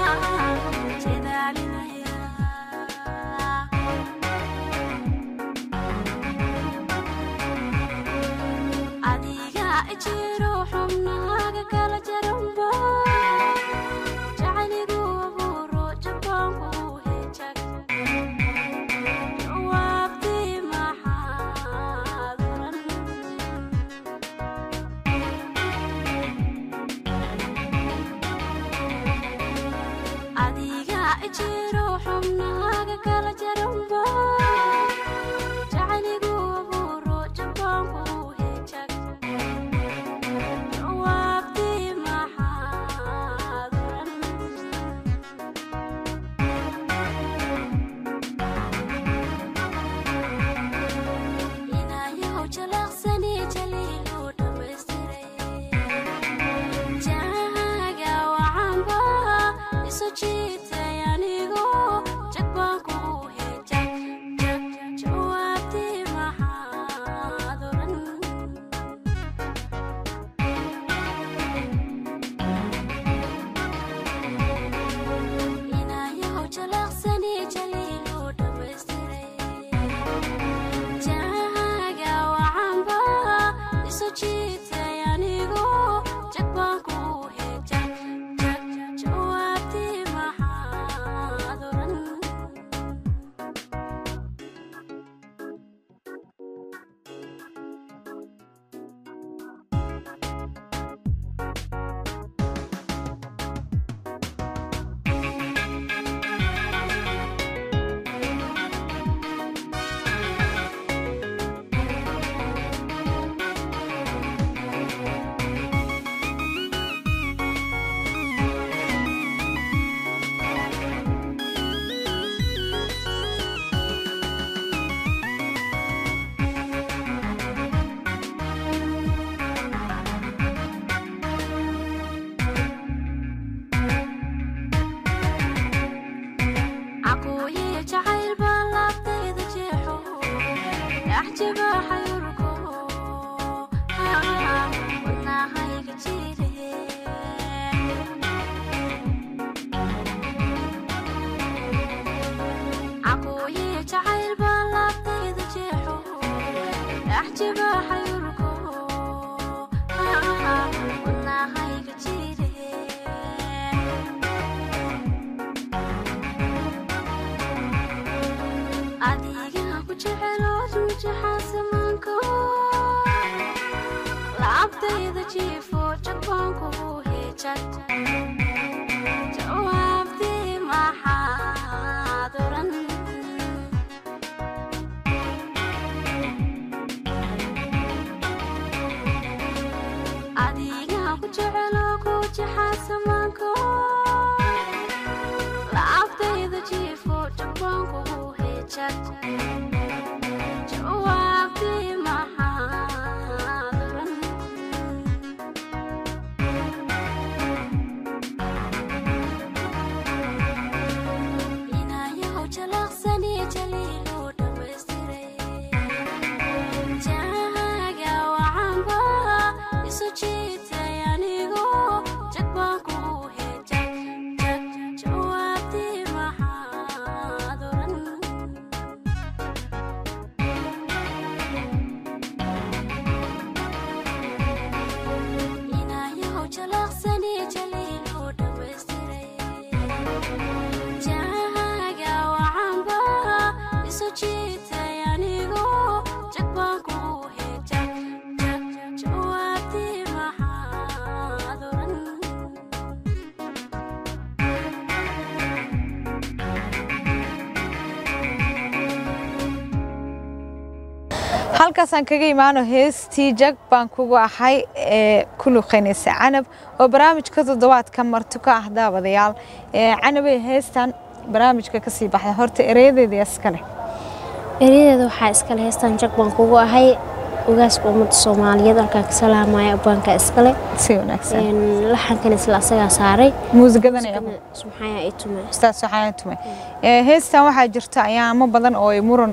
halkaasaan kaga imaano heestii jag baan kugu ahay ee ku luqaynaysa canab oo barnaamijka toddobaadka marti ka ah daawadayaal canabay heestan barnaamijka kasii baxday horta ereyadeeda iskale eryadeeda waxaa iskale heestan jag baan kugu ahay ogaaska ummadda soomaaliyeed halkaan ka salaamaya abbaanka iskale si wanaagsan laxankan isla asagaa saaray muusigadan subxaaya ay tume ustaas waxaan tume heestan waxaa jirta ayaamo badan oo ay muran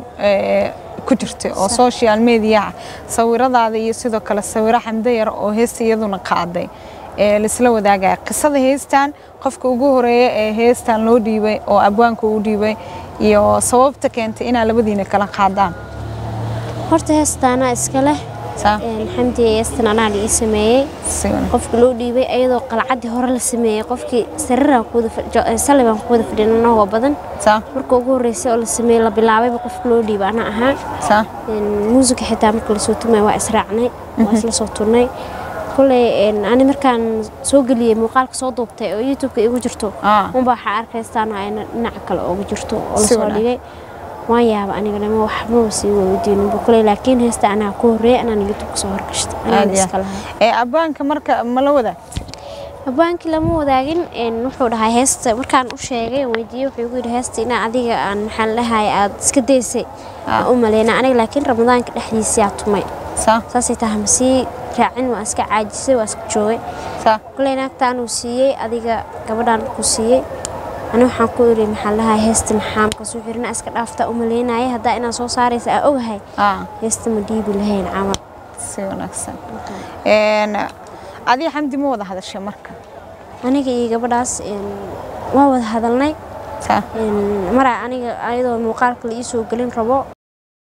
ku jirtay oo social mediaha sawiradaada iyo sidoo kale sawiro xamdo yar oo heesta iyaduna qaaday ee laisla wadaagaya qisada heestan qofka ugu horeeya ee heestan loo dhiibay oo abwaanka uu dhiibay iyo sababta keentay inaa labadiina kala qaadaan horta heestaanaa iska leh saa xamdi heestan anaa la ii sameeyey si wanaagsan qofka loo dhiibay ayadoo qalcaddii hore la sameeyey qofkii sariiraan kuwadasalli baan ku wada fadhin anagoo badan saa marka ugu horreysay oo la sameeyey la bilaabayba qofka loo dhiibay anaa ahaa saa muusika xitaa marka lasoo tumay waa israacnay waa isla soo turnay kulley ani markaan soo geliyey muuqaalka soo duubtay oo youtubeka igu jirto Ah. unba waxaa arkaystaan ayna dhinaca kale ooga jirto oo Si lasoo wanaag. dhigay waan yaaba anigana waxbaba sii weydiininba kulley laakiin heesta anaa ku horreeyay anaan youtubeka soo horgashta aad anaan iyo iska aad. lahay ee abwaanka marka ma la wadaag abaankii lama wadaagin een, wuxuu dhahay heesta markaan u sheegay oo weydiiyey wuxuu igu yidhi heesta inaa adiga aan maxaan dhahay aad iska daysay aan u maleyna aniga laakiin ramadaanka dhexdiisiyaa tumay saa saasay tahay ma sii raacin waa iska caajisay waa iska joogay saa kulley naagtaan uu siiyey adiga gabadhaan ku siiyey ani waxaan ku iri maxaan dhahay heesta maxaa markaasuu xirina iska dhaaftaa u maleynaya haddaa inaan soo saaraysa aa ogahay ah heesta ma dhiibi lahayn camal si wanaagsan een adiga xamdi ma wada hadashay marka aniga iyo gabadhaas een, waa wada hadalnay saa Een, maraa aniga ayadoo muuqaalka la ii soo gelin rabo